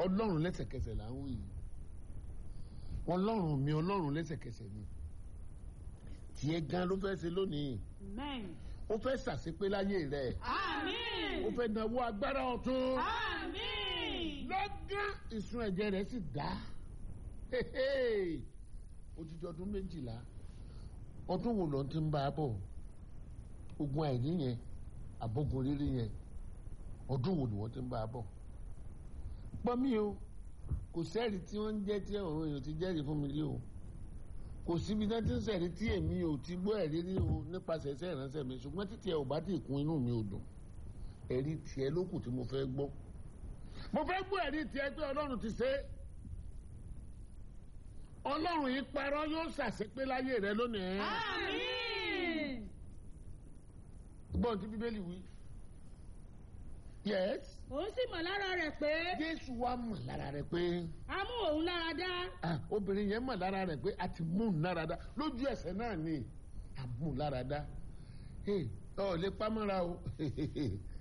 ọlọ́run lẹ́sẹ̀kẹsẹ̀ là ń wí yìí ọlọ́run mi ọlọ́run lẹ́sẹ̀kẹsẹ̀ ni tiẹ̀ gan ló fẹ́ ṣe lónìí Amen. ó fẹ́ ṣàṣepé láyé rẹ̀ Àmín. ó fẹ́ náwó agbára ọ̀tún Àmín. lọ́gán ìsun ẹ̀jẹ̀ rẹ̀ sì dá odidi ọdún méjìlá ọdún wo ló ń ti ń bá a bọ̀ ogun àìní yẹn àbógun rírí yẹn ọdún wo ni wọ́n ti ń bá a bọ̀ gbọ́ mi o kò sẹ́ẹ̀rì tí wọ́n ń jẹ́ tí àwọn èèyàn ti jẹ́rìí fún mi rí o kò síbi náà tí ń sẹ̀rí tí èmi ò ti gbọ́ ẹ̀rí rí o nípasẹ̀ iṣẹ́ ìránṣẹ́ mi ṣùgbọ́n títí ẹ ò bá ti kún inú mi ò dùn ẹ̀rí tiẹ̀ ló kù tí mo fẹ́ gbọ́ mo fẹ́ gbọ́ ẹ̀rí tiẹ̀ pé ọlọ́run ti ṣe é ọlọ́run yìí parọ́ yóò ṣàṣepé láyé rẹ lónìí Àmín. gbọ́n tí bíbélì wí yes Òun sì mọ̀ lára rẹ̀ pé jésù wa mọ̀ lára rẹ pé a mú òun lára dá. ah, obìnrin yẹn mọ̀ lára rẹ pé a ti mú un lára dá lójú ẹsẹ̀ náà ni a mú un lára dá Hey, ọ lè pamọ́ra o